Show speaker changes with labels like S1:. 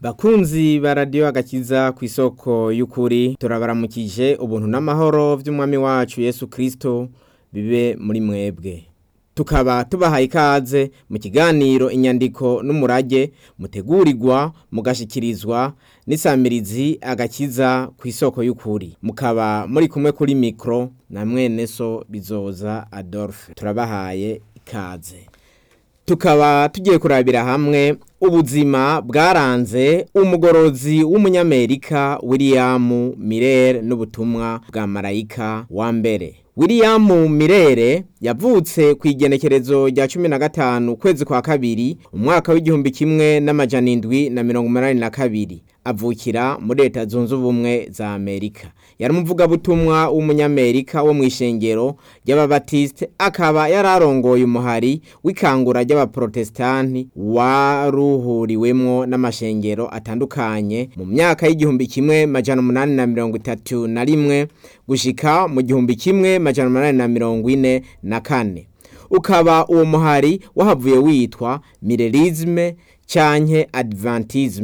S1: Bakunzi ba radiyo agakiza ku isoko y'ukuri turabaramukije ubuntu n'amahoro vy'umwami wacu Yesu Kristo bibe muri mwebwe tukaba tubahaye ikaze mu kiganiro inyandiko n'umurage mutegurirwa mugashikirizwa n'isamirizi agakiza ku isoko y'ukuri mukaba muri kumwe kuri mikro na mwene so bizoza Adolphe turabahaye ikaze tukaba tugiye kurabira hamwe ubuzima bwaranze umugorozi w'umunyamerika William Miller n'ubutumwa bwa marayika wa mbere William Mirere yavutse ku igenekerezo rya cumi na gatanu ukwezi kwa kabiri umwaka w'igihumbi kimwe n'amajana indwi na mirongo umunani na kabiri avukira muri leta zunze ubumwe za Amerika yari umuvugabutumwa w'umunyamerika wo mu ishengero ry'ababatiste akaba yararongoye umuhari w'ikangura ry'abaprotestanti waruhuriwemwo n'amashengero atandukanye mu myaka y'igihumbi kimwe majana umunani na mirongo itatu na rimwe gushika mu gihumbi kimwe majana umunani na mirongo ine na kane ukaba uwo muhari wahavuye witwa mirerisme canke adventisme